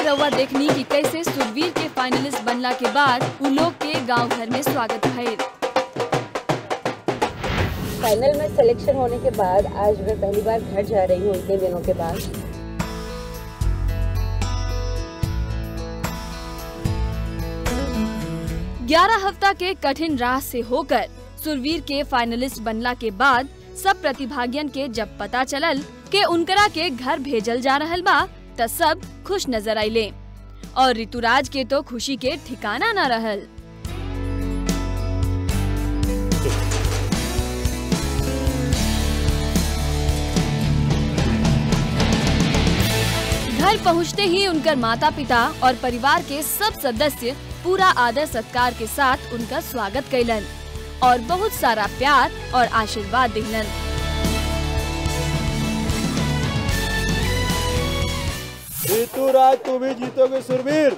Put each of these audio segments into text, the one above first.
रउआ देखनी कि कैसे सुरवीर के फाइनलिस्ट बनला के बाद उ लोग के गांव घर में स्वागत भइल फाइनल में सिलेक्शन होने के बाद आज मैं पहली बार घर जा रही हूँ इतने दिनों के बाद ग्यारह हफ्ता के कठिन राह से होकर सुरवीर के फाइनलिस्ट बनला के बाद सब प्रतिभागियन के जब पता चलल के उनकरा के घर भेजल जा रहल बा त सब खुश नजर आइले और ऋतुराज के तो खुशी के ठिकाना न रहल घर पहुंचते ही उनकर माता पिता और परिवार के सब सदस्य पूरा आदर सत्कार के साथ उनका स्वागत कैलन और बहुत सारा प्यार और आशीर्वाद दिलन ऋतुराज तुम ही जीतोगे सुरवीर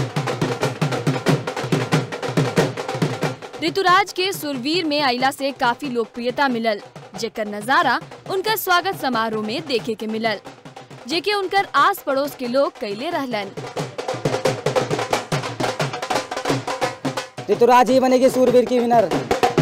ऋतुराज के सुरवीर में आइला से काफी लोकप्रियता मिलल जेकर नजारा उनकर स्वागत समारोह में देखे के मिलल जेके उनकर आस पड़ोस के लोग कैले रहलन ऋतुराज ही बनेगी सूरवीर की विनर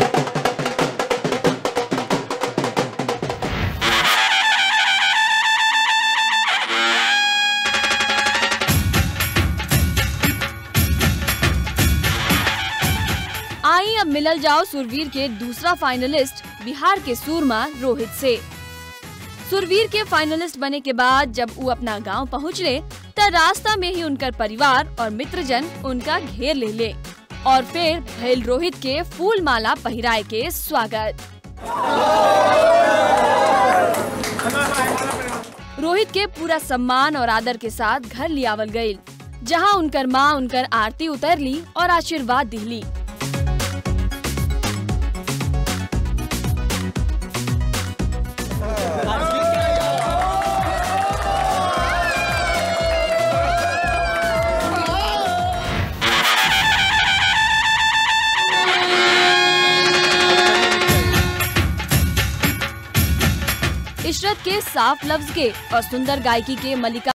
आई अब मिलल जाओ सुरवीर के दूसरा फाइनलिस्ट बिहार के सूरमा रोहित से सुरवीर के फाइनलिस्ट बने के बाद जब वो अपना गांव पहुंचले त रास्ता में ही उनकर परिवार और मित्रजन उनका घेर ले ले और फिर भैल रोहित के फूल माला पहिराए के स्वागत रोहित के पूरा सम्मान और आदर के साथ घर लियावल गयी जहां उनकर माँ उनकर आरती उतरली और आशीर्वाद दिली इशरत के साफ लफ्ज के और सुंदर गायकी के मलिका